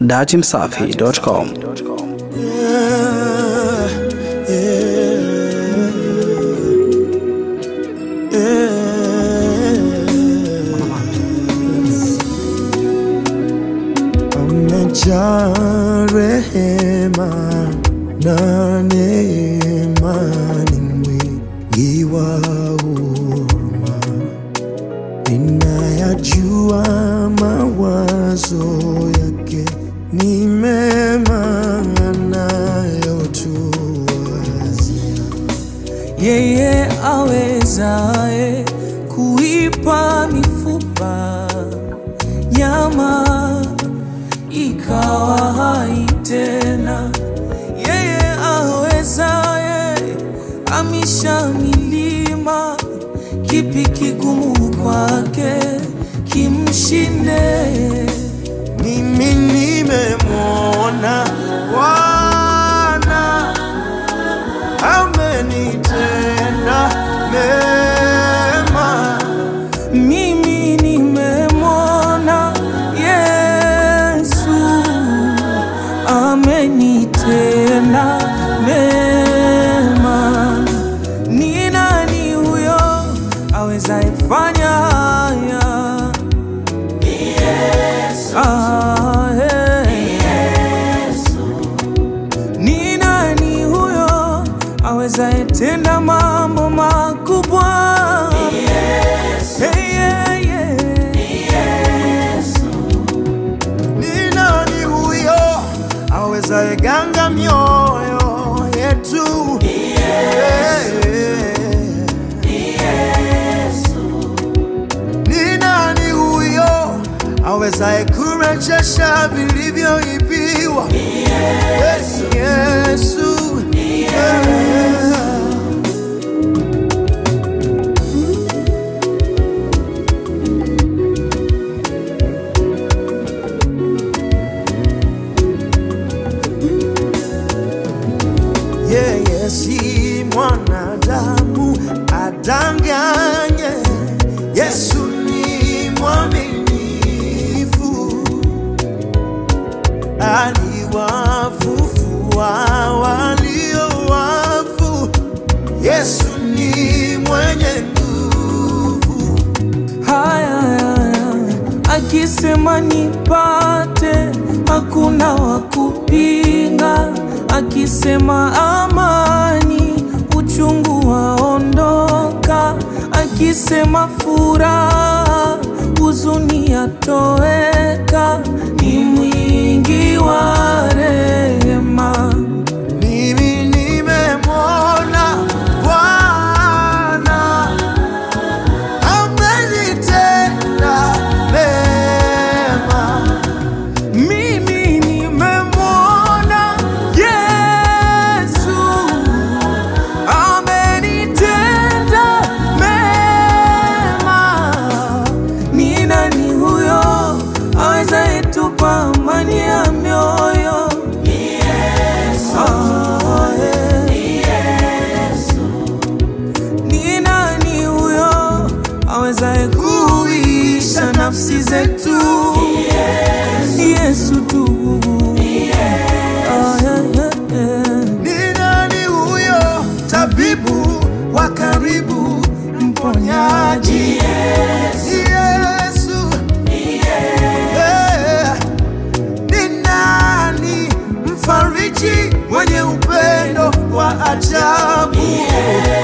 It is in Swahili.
Datimsafi.com. Amejaa rehema na neema, ni mwingi wa huruma. Ninayajua mawazo yake ni mema, anayotuwazia yeye awezaye kuipa mifupa nyama ikawa hai tena, yeye awezaye amisha milima, kipi kigumu kwake kimshinde? Mimi nimemwona Bwana amenitenda mema. Mimi nimemwona Yesu amenitenda mema. Ni nani huyo awezaye fanya haya? Ah, eh. Ni nani huyo awezaye tenda mambo makubwa? Hey, yeah, yeah. Ni nani huyo awezaye ganga mioyo yetu? Ni nani huyo awezaye kurejesha vilivyoibiwa? Yesu, Yesu. Yeah. yeye si mwanadamu adanganye. Yesu ni mwaminifu, aliwafufua walio wafu. Yesu ni mwenye nguvu, Haya, haya, akisema nipate, hakuna wa kupinga. Akisema amani, uchungu waondoka. Akisema furaha, huzuni yatoweka. Ni mwingi wa rehema. mimi nimemwona Bwana amenitenda mema. Mimi nimemwona Yesu amenitenda mema. Ni nani huyo awezaye tupa amani ya mioyo? Ah, eh. Ni nani huyo awezaye kuisha nafsi zetu? Yesu tu. Ah, eh, eh, eh. Ni nani huyo tabibu wa karibu, mponyaji? Yesu. Eh, Ni nani mfariji mwenye upendo wa ajabu?